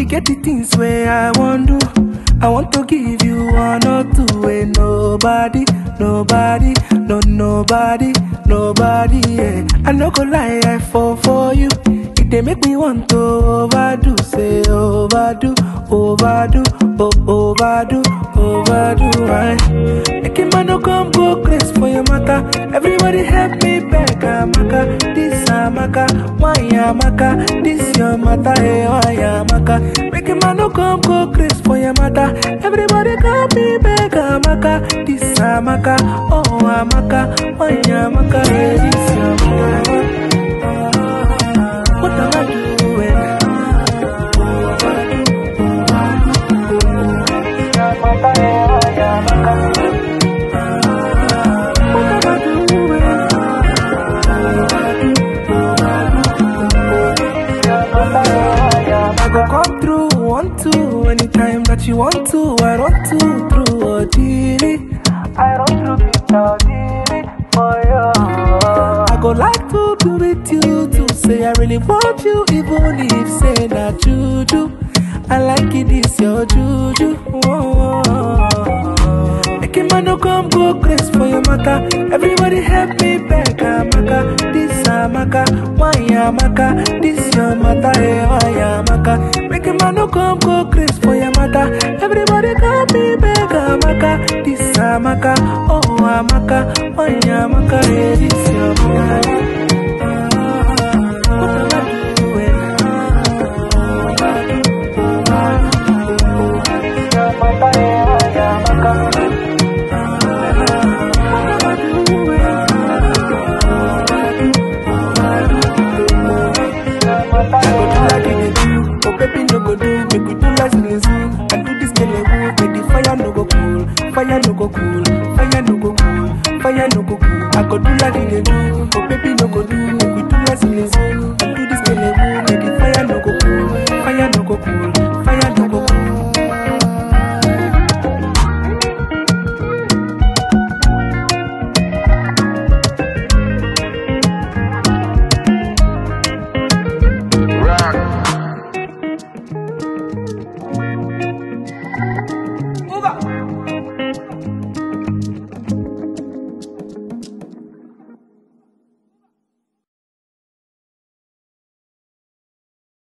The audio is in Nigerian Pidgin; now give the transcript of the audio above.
get the things where I want do. I want to give you one or two. Ain't nobody, nobody, no nobody, nobody. Yeah. I no go lie, I fall for you. It they make me want to overdo, say overdo, overdo, oh overdo, overdo. Right? Make a man no come go crazy for your matter. Everybody help me back, Amaka. This Amaka, why Amaka? This your matter, hey, why Amaka? Make a man no come go crazy for your matter. Everybody help me back, Amaka. This Amaka, oh Amaka, why Amaka? Hey, this Amaka. What am I doing? What am I doing? I go come through, want to, anytime that you want to, I run to through or delete. I run through Peter delete for you. I go like to be with you to say I really want you, even if say that juju. I like it, this your juju. Whoa. Make a man no come go crazy for your matter. Everybody help me back, Amaka. This Amaka, why Amaka? This your matter, hey, why Amaka? Make a man no come go crazy for your matter. Everybody help me back, Amaka. This Amaka, oh Amaka, why Amaka? Hey, this your matter.